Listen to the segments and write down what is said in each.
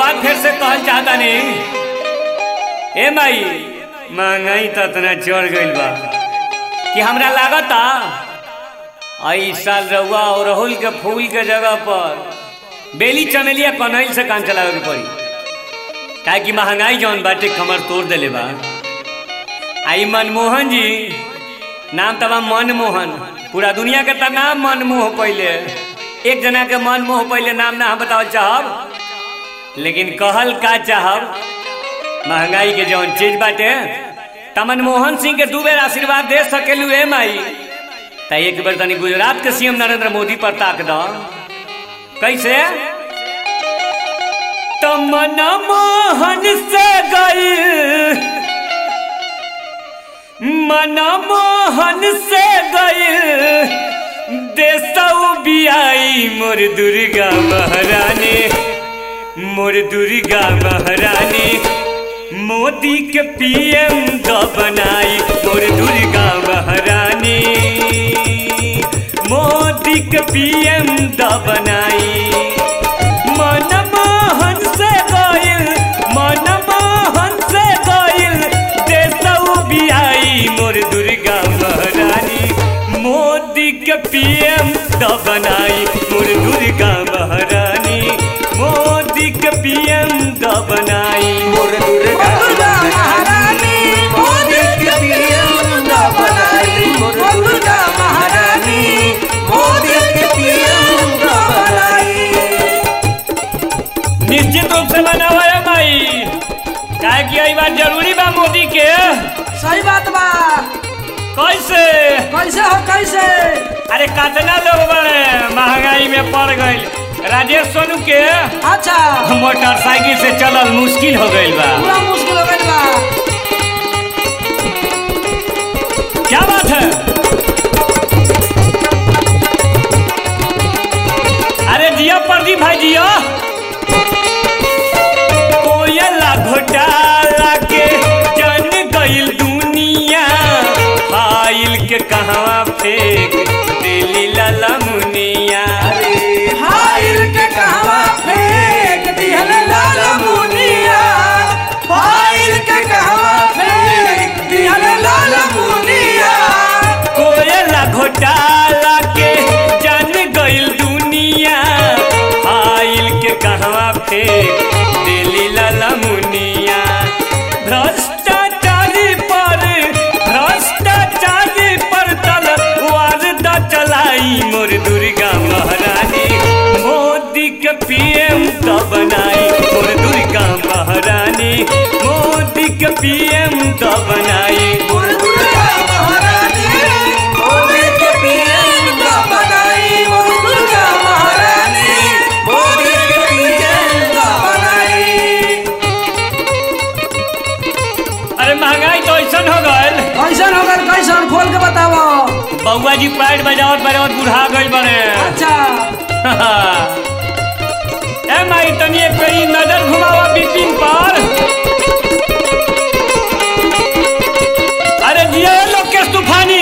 बात फिर से कहल चाहता नहीं ए माई महंगाई तो इतना चढ़ गइल बा कि हमरा लागता आई साल रउआ और राहुल के फूल के जगह पर बेली चमेलिया कनैल से काम चलावे के पड़ी काहे कि महंगाई जौन बाटे कमर तोड़ देले बा आई मनमोहन जी नाम तबा मनमोहन पूरा दुनिया के त नाम मनमोह पहले एक जना के मनमोह पहले नाम ना हम बतावल चाहब लेकिन कहल का चाहब महंगाई के जौन चीज बाटे त मनमोहन सिंह के दू बेर आशीर्वाद दे सकेलू ए माई त एक बेर तनी गुजरात के सीएम नरेंद्र मोदी पर ताक द कैसे त मनमोहन से गई मनमोहन से गई देसौ बियाई मोर दुर्गा महारानी मोर दुर्गा महारानी मोदी के पीएम द बनाई मोर दुर्गा महारानी मोदी के पीएम द बनाई मनमोहन से गइल मनमोहन से गइल देसौ बियाई मोर दुर्गा महारानी मोदी के पीएम द बनाई मोर दुर्गा महारानी मोदी के पीएम द बनाई मोर दुर्गा महारानी मोदी के पीएम द बनाई मोर दुर्गा महारानी मोदी के पीएम द बनाई निश्चित रूप से बनावा है भाई काहे कि आई बात जरूरी बा मोदी के सही बात बा कैसे कैसे हो कैसे अरे कितना लोग बड़े महंगाई में पड़ गइल राजेश सोनू के अच्छा मोटरसाइकिल से चलल मुश्किल हो गइल बा पूरा मुश्किल हो गइल बा क्या बात है अरे जिया प्रदीप भाई जिया कोयला घोटाला के जन गइल दुनिया फाइल के कहवा फेंक दिली लाला मुनिया फाइल के कहवा फेंक दिहल लाल मुनिया फाइल के कहवा फेंक दिहल लाल मुनिया कोयला घोटाला के जन गइल दुनिया फाइल के कहवा फेंक दिली लाला मुनिया भ्रष्टाचारी पर भ्रष्टाचारी पर तलवार द चलाई मोर दुर्गा महारानी मोदी के पीएम द बनाई मोर दुर्गा महारानी मोदी के पीएम द बनाई मोर दुर्गा महारानी मोदी के पीएम द बनाई मोर दुर्गा महारानी मोदी के पीएम द बनाई अरे महंगाई तो ऐसा हो गल कैसन हो गल कैसन खोल के बताओ बउआ जी पैर बजावत बजावत बुढ़ा गइल बने अच्छा ए माई तनी एक पेरी नजर घुमावा बिपिन पर अरे जिया लोकेश तूफानी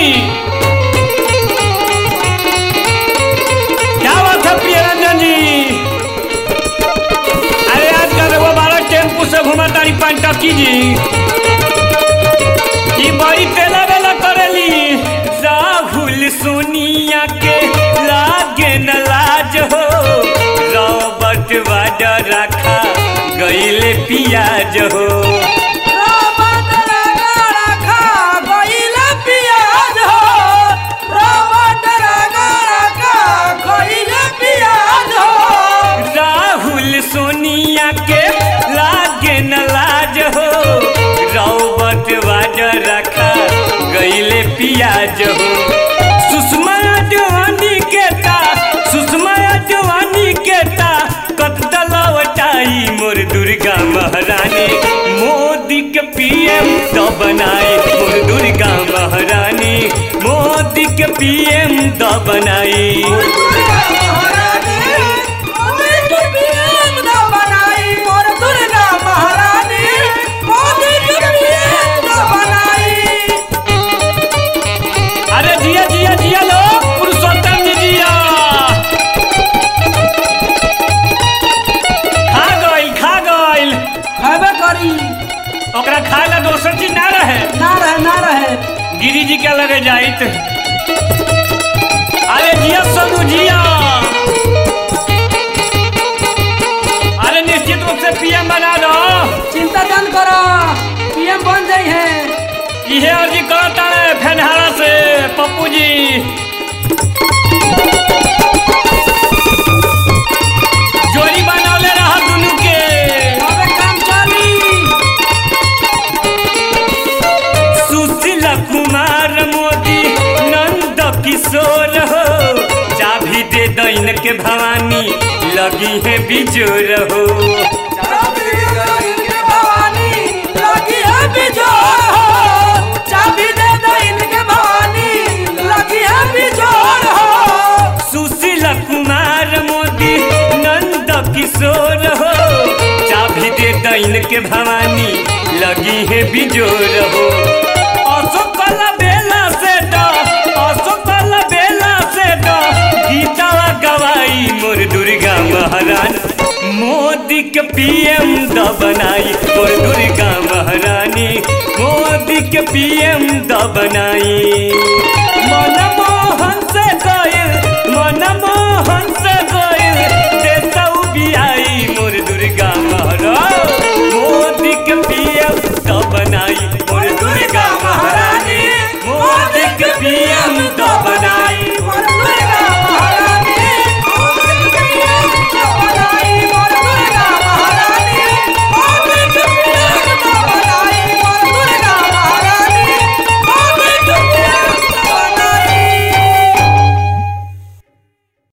क्या बात है प्रिय रंजन जी अरे आजकल वो बारह टेम्पू से घुमा तारी पंटकी जी ई बड़ी तेला बेला करेली राहुल सोनिया के लागे न लाज हो रॉबर्ट वाडा रखा गईले पियाज हो रॉबर्ट रागा रखा गइल पियाज हो रॉबर्ट रागा रखा गइल पियाज हो राहुल सोनिया के लागे न लाज हो रॉबर्ट वाडा रखा गईले पियाज हो सुषमा जवानी के ता सुषमा जवानी के ता कत लवटाई मोर दुर्गा महारानी मोदी के पीएम तो बनाई मोर दुर्गा महारानी मोदी के पीएम तो बनाई मोर दुर्गा महारानी मोदी के पीएम द बनाई मोर दुर्गा महारानी मोदी के पीएम द बनाई अरे जिया जिया जिया लो पुरुषोत्तम जी जिया खा गई खा गई खाए ला दोसर चीज ना रहे ना रहे ना रहे गिरी जी के लगे जाइत अरे जिया सोनू जिया अरे निश्चित रूप से पीएम बना दो चिंता जन करो पीएम बन जाई है इहे अर्जी करता है फेनहारा से पप्पू जी जोड़ी बनौले रहा दुनू के अबे काम चली सुशील कुमार मोदी नंद किशोर हो चाबी दे दैन के भवानी लगी है बिजोर हो चाबी दे इनके भवानी लगी है बिजोड़ हो चाबी दे दो इनके भवानी लगी है बिजोड़ हो सुशील कुमार मोदी नंद किशोर हो चाबी दे दैन के भवानी लगी है बिजोर हो अशोक बेला से ड अशोक बेला से ड गीतावा गवाई मोर दुर्गा महारानी मोदी के पीएम द बनाई मोर दुर्गा महारानी मोदी के पीएम द बनाई